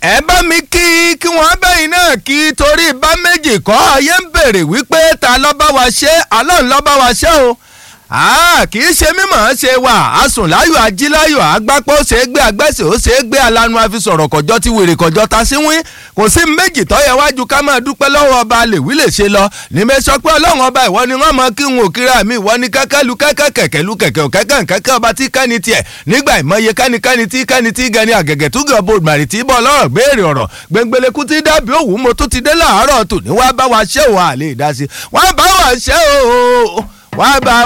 ẹ bá mi kí kí wọ́n bẹ́yìn náà kí torí bá méjì kọ́ ayé ń bèrè wípé ta ló bá wa ṣe Ọlọ́run ló bá wa ṣe o kì í ṣe mímọ̀ ṣe wà asùnláyọ̀ ajíláyọ̀ agbápọ̀ ó ṣe é gbé agbẹ́sẹ̀ ó ṣe é gbé alanu àfisọ̀rọ̀ kọjọ́ ti wèrè kọjọ́ ta sí wín kò sí méjì tọ́yẹ wájú ká máa dúpẹ́ lọ́wọ́ ọba lèwí lè ṣe lọ níbẹ̀ sọ pé ọlọ́run ọba ìwọ ni wọ́n mọ kí n ò kíra mi ìwọ ni kẹ́kẹ́ lu kẹ́kẹ́ kẹ̀kẹ́ lu kẹ̀kẹ́ ò kẹ́kẹ́ kẹ́kẹ́ ọba tí kẹ́ni tiẹ̀ nígbà ìmọye kẹ́ni kẹ́ni tí kẹ́ni tí gẹni àgẹ̀gẹ̀ tó gẹ̀ bòdì màrì tí bọ́ lọ́rọ̀ gbére ọ̀rọ̀ gbẹngbẹlẹ́kú tí dábì òwú mo tún ti dé láàárọ̀ tòní wá bá wa ṣẹ́ òun àlè ìdásí wọ́n bá wa ṣẹ́ o wọ́n bá